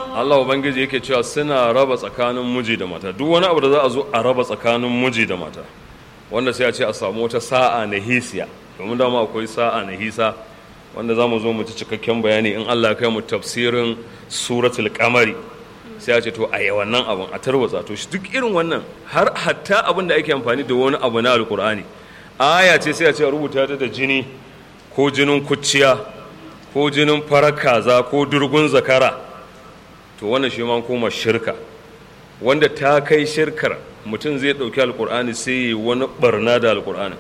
Allah ubangiji yake cewa suna raba tsakanin miji da mata duk wani abu da za a zo a raba tsakanin miji da mata wanda sai a ce a samu wata sa'a na hisiya domin dama akwai sa'a na hisa wanda za mu zo mu ci cikakken bayani in Allah kai mu tafsirin suratul kamari sai a ce to a yi wannan abin a tarwatsa to shi duk irin wannan har hatta abin da ake amfani da wani abu na alkur'ani aya ce sai a ce a rubuta ta da jini ko jinin kuciya ko jinin farar kaza ko durgun zakara to wannan shi ma koma shirka wanda ta kai shirkar mutum zai ɗauki alkur'ani sai yi wani barna da alkur'ani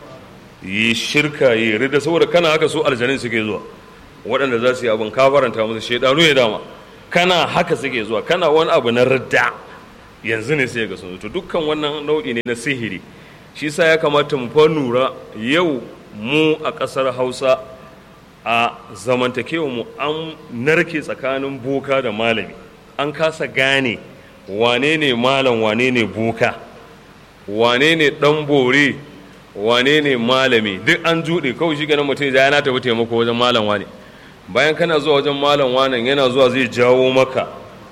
yi shirka yi rida saboda kana haka su aljanin suke zuwa waɗanda za su yi abin kafaranta musu shaidanu ya dama kana haka suke zuwa kana wani abu na ridda yanzu ne sai ga sun to dukkan wannan nau'i ne na sihiri shi sa ya kamata mu fa nura yau mu a ƙasar hausa a zamantakewa mu an narke tsakanin boka da malami an kasa gane wane ne malam wane ne boka wane ne ɗan bore wane ne malami duk an juɗe kawai shi ganin mutum ya na tafi taimako wajen malam wane bayan kana zuwa wajen malam wanan yana zuwa zai jawo maka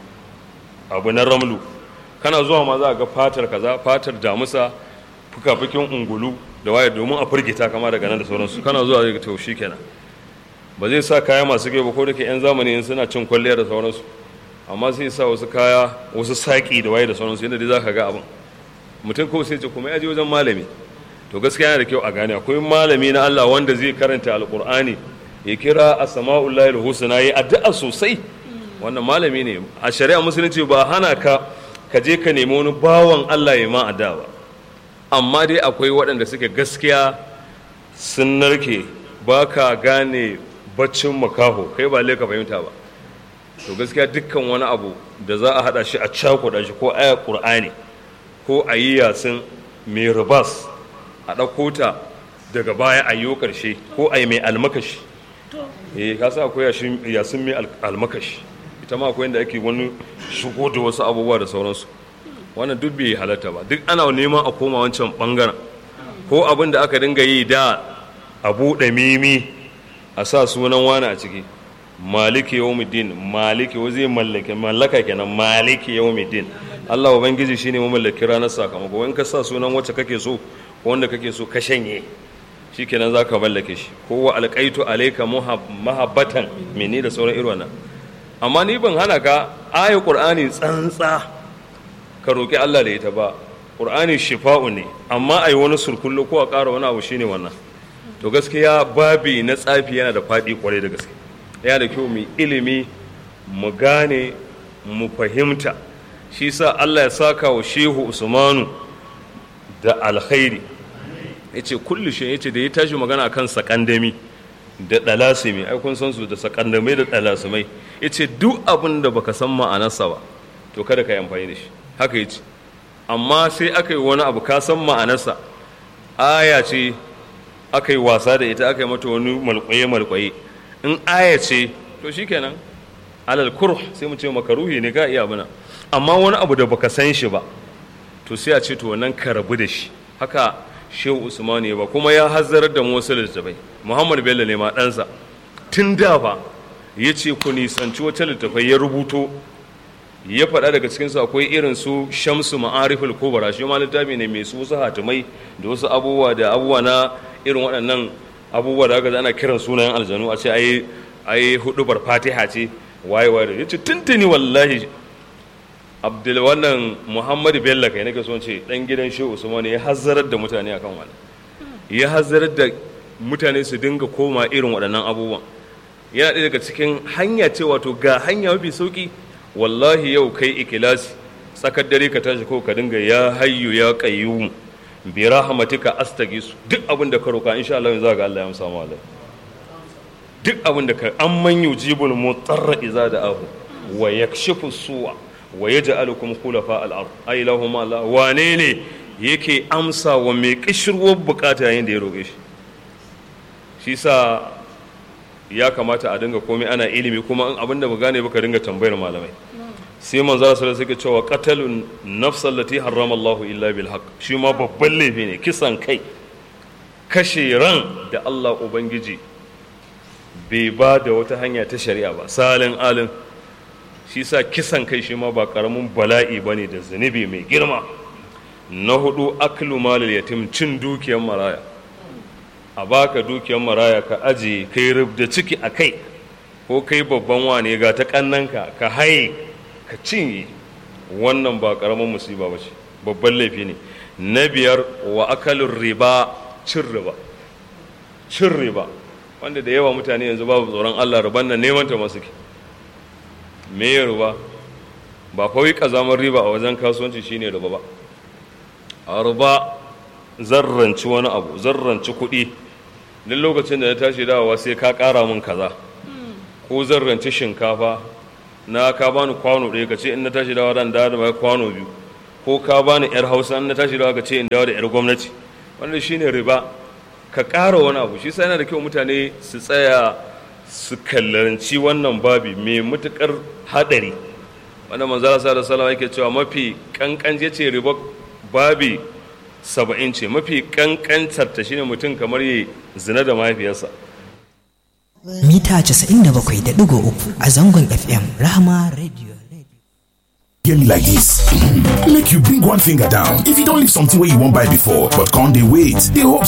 abu na ramlu kana zuwa ma za a ga fatar kaza fatar damusa fuka-fukin ungulu da waye domin a firgita kama daga nan da sauransu kana zuwa zai ga to kenan ba zai sa kaya masu ba ko da ke 'yan zamani in suna cin kwalliya da sauransu amma sai sa wasu kaya wasu saƙi da waye da sauransu yadda dai za ka ga abin mutum ko sai ce kuma ya je wajen malami to gaskiya yana da kyau a gane akwai malami na Allah wanda zai karanta alkur'ani ya kira asma'ullahi husna yi addu'a sosai wannan malami ne a shari'a musulunci ba hana ka ka je ka nemi wani bawan Allah ya ma addu'a ba amma dai akwai waɗanda suke gaskiya sun narke ba ka gane baccin makaho kai ba ka fahimta ba to gaskiya dukkan wani abu da za a haɗa shi a cakuɗa shi ko aya ƙur'ani ko a yi yasin mai ribas a ɗauko ta daga baya a yi ƙarshe ko a yi mai almakashi eh ka sa akwai yasin mai almakashi ita ma akwai inda ake wani shigo da wasu abubuwa da sauransu wannan duk bai halatta ba duk ana neman a koma wancan bangaren ko abin da aka dinga yi da a buɗe mimi a sa sunan wani a ciki maliki yawmiddin maliki wa zai mallake mallaka kenan maliki yawmiddin Allah ubangiji shine mamallaki ranar sakamako in ka sa sunan wacce kake so ko wanda kake so ka shanye shikenan zaka mallake shi ko wa alqaitu alayka mahabbatan mini da sauran irin wannan amma ni ban hana ka ayi qur'ani tsantsa ka roki Allah da ita ba qur'ani shifa'u ne amma ai wani surkullo ko a ƙara wani abu shine wannan to gaskiya babi na tsafi yana da faɗi kwarai da gaske yana da kyau mu ilimi mu gane mu fahimta shi sa Allah ya saka wa shehu usmanu da alkhairi ya ce kullu shi ya ce da ya tashi magana kan sakandami da ɗalasimi ai kun san su da sakandamai da ɗalasimai ya ce duk abin da baka san ma'anarsa ba to kada ka yi amfani da shi haka ya ce amma sai aka yi wani abu ka san ma'anarsa aya ce aka yi wasa da ita aka yi mata wani malkwaye-malkwaye in aya ce to shikenan alal kurh sai mu ce makaruhi ne ka iya abuna amma wani abu da baka san shi ba to sai a ce to wannan ka rabu da shi haka shehu usman ya ba kuma ya hazzarar da wasu littattafai muhammad bello ne ma ɗansa tun da fa ya ce ku nisanci wata littattafai ya rubuto ya faɗa daga cikinsu akwai irin su shamsu ma'ariful kubra shi ma littafi ne mai su wasu hatimai da wasu abubuwa da abubuwa na irin waɗannan abubuwa da aka ana kiran sunayen aljanu a ce ai ai hudubar fatiha ce waye waye ya ce tuntuni wallahi abdul wannan muhammadu bello kai nake son ce dan gidan shehu usman ya hazzarar da mutane akan wannan ya hazzarar da mutane su dinga koma irin waɗannan abubuwan yana ɗaya daga cikin hanya ce wato ga hanya mafi sauki wallahi yau kai ikilasi tsakar dare ka tashi ko ka dinga ya hayyu ya qayyum bi rahmatika astaghis duk abin da ka roka insha Allah za ga Allah ya amsa mu duk abin da ka amman yujibul mutarra iza da ahu wa yakshifu su'a wa yaj'alukum khulafa al-ard ay lahum Allah wane ne yake amsa wa mai kishirwar bukata yayin da ya roƙe shi shi sa ya kamata a dinga komai ana ilimi kuma in abin da ba gane ba ka dinga tambayar malamai sai manzo sallallahu alaihi cewa qatalun nafsal lati harrama Allah illa bil haqq shi ma babban laifi ne kisan kai kashe ran da Allah ubangiji bai ba da wata hanya ta shari'a ba salin alin shi sa kisan kai shi ma ba karamin bala'i ba ne da zunubi mai girma na hudu aklu malil yatim cin dukiyar maraya a baka dukiyar maraya ka ajiye kai rubda ciki a kai ko kai babban wane ga ta kannanka ka haye ka cinye wannan ba karamin musiba ba ce babban laifi ne na biyar wa akalin riba cin riba cin riba wanda da yawa mutane yanzu babu tsoron allah riban nan neman ta masu ke me ya riba ba kawai kazamar riba a wajen kasuwanci shine riba ba a riba zarranci wani abu zarranci kuɗi duk lokacin da na tashi dawowa sai ka ƙara min kaza ko zarranci shinkafa na ka bani kwano ɗaya ka ce in na tashi dawa dan dawo da kwano biyu ko ka bani yar hausa in na tashi dawa ka ce in dawo da yar gwamnati wannan shine riba ka ƙara wani abu shi sai yana da kyau mutane su tsaya su kallaranci wannan babi mai matukar haɗari wanda manzara sa da salama yake cewa mafi kankan ya ce riba babi saba'in ce mafi kankantar ta shine mutum kamar yi zina da mahaifiyarsa mita 97.3 a zangon FM Rahama Radio. Hear me like this. Make you bring one finger down. If you don't leave something where you won't buy before, but can't they wait? They hope